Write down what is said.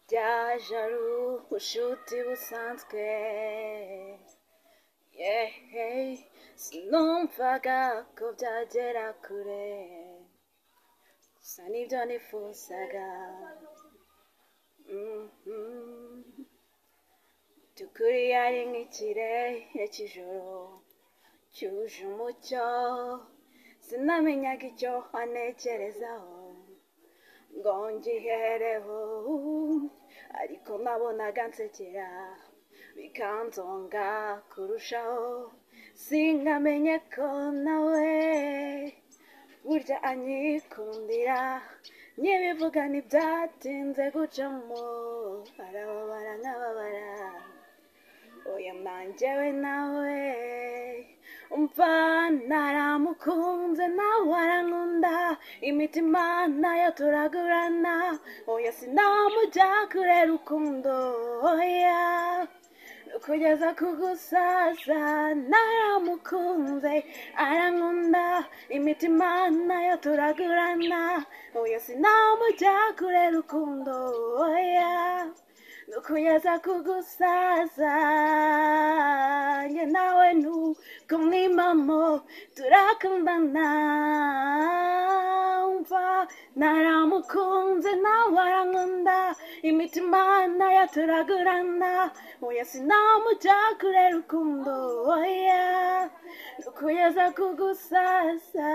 byaje ari ubushuti busanzwe sinumvaga ko byagera kure gusa nibyo nifuzaga by'ukuri yari nk'ikirere cy'ijoro cyuje umucyo sinamenyaga icyo wanekerezaho ngo ngihereho ariko nabonaga nsekera bikanzonga kurushaho sinkamenye ko nawe burya anyikundira n'ibivuga ntibyatinze gucamo barababara nk'ababara oya nanjyewe nawe umva naramukunze nawe arankunda imitima nayo turagurana oya sinamujya kure rukundo oya kugeza ku gusaza naramukunze arankunda imitima nayo turagurana oya sinamujya kure rukundo oya kugeza ku gusaza njye nawe nuko mwimamo turakundana umva naramukunze nawe arankunda imitima nayo turagurana oya sinamujya kure rukundo oya kugeza ku gusaza